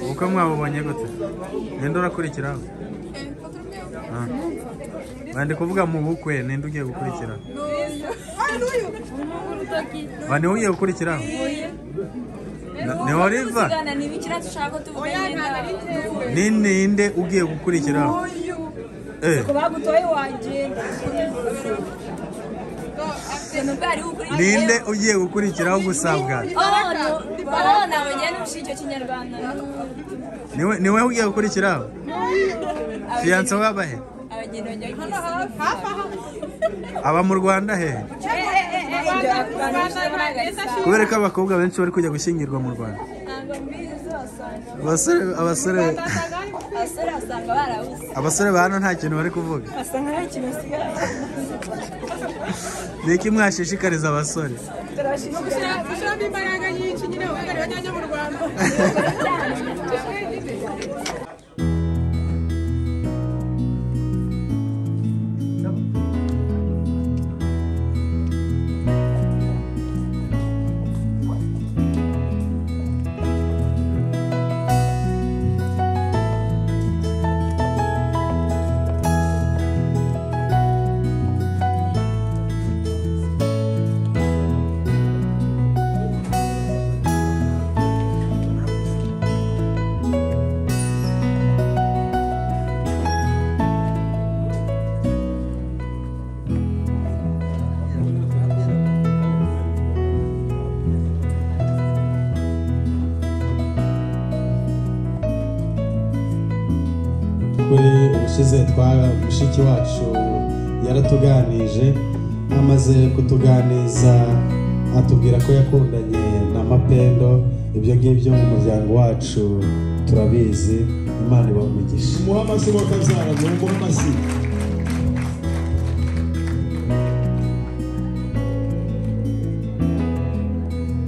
ubukwe mwabubonye gute ninde urakurikiraho Ah. bandi kuvuga mu bukwe ninde ugiye gukurikiraho bandi ugiye gukurikiraho Na- ni wariza ni ibikira dushaka tuvugana ni ninde ugiye gukurikiraho Eh, bagutoye wagenda bwari ninde ugiye gukurikiraho gusabwa nabagenda n'ubushyi icyo kinyarwanda niwe niwe ugiye gukurikiraho fiyanse wabahe abageni bajya aba mu rwanda hehe kubera ko abakobwa benshi bari kujya gushyingirwa mu rwanda abasore abasore abasore basanga barabuze abasore ba hano nta kintu bari kuvuga basa nkaho ikintu asigaye ni iki mwashishikariza abasore gushyiramo imbaraga nyinshi nyine ubundi bajyanye mu rwanda kuri ubushize twa mushiki wacu yaratuganije amaze kutuganiza atubwira ko yakundanye na mapendo ibyo ngibyo mu muryango wacu turabizi imana ibaha umugisha muhe amashyi kabyara muhe amashyi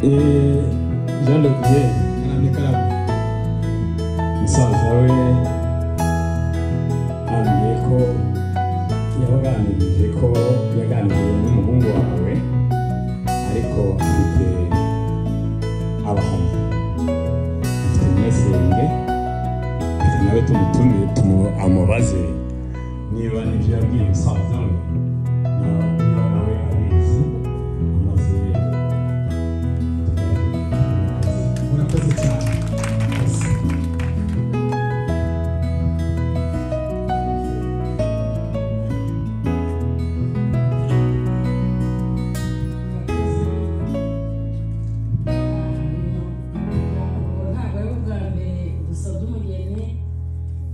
jean luc yewe karame karame musaza we yambwiye ko yabaganirije ko yaganiriye n'umuhungu wawe ariko afite abahoma afite umwesenge reka nawe tumutumire tumu- amubaze niba nibyo yabwiye musaza we na- niba nawe abizi amaze murakoze cyane ntabwo ari ubwa mbere dusabye umugeni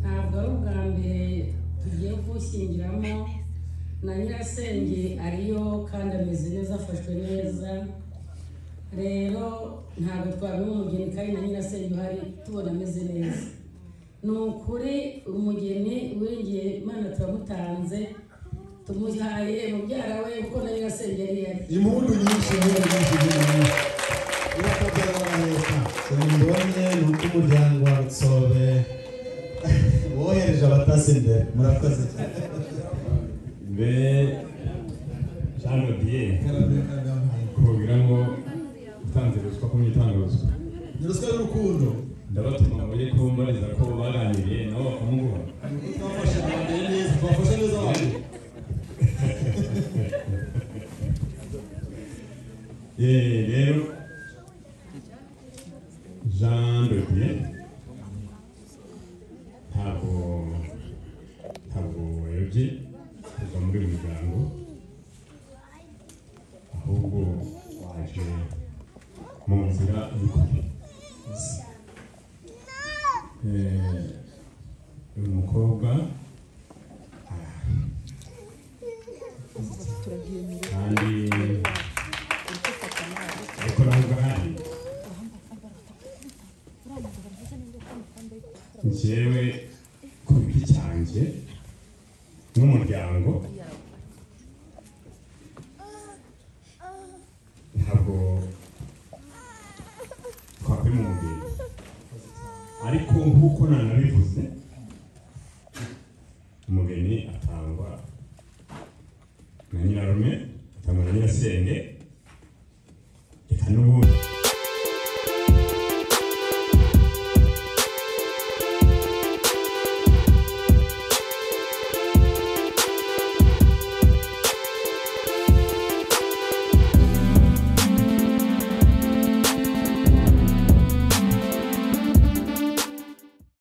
ntabwo ari ubwa mbere tugiye kuwushyingiramo na nyirasenge ariyo kandi ameze neza afashwe neza rero ntabwo twabona umugeni kandi na nyirasenge uhari tubona ameze neza ni ukuri umugeni wiringiye imana turamutanze tumuhaye mubyara we kuko na nyirasenge yari yari impundu nyinshi niyo nyinshi nyinshi urakabyara baraheka cyane mbonye ni uko umuryango wa rutsobe wohereje abatasi imbere murakoze cyane mbe jean lodier karame karame kubabwira ngo utanze ruswa ko mwitanga ruswa ni ruswa y'urukundo ndabatuma ngo mujye kumbariza ko baganiriye nabo bakamuguha twafashe abantu neza twafashe neza abantu Eh, rero jean de bien ntabwo ntabwo wayobye kuva muri uyu muryango ahubwo waje mu nzira y'ukuri Eh, uyu mukobwa arahari kandi ariko nubwo ahari njyewe ku giti cyanjye n'umuryango ntabwo twakwimumbira ariko nk'uko nanabivuze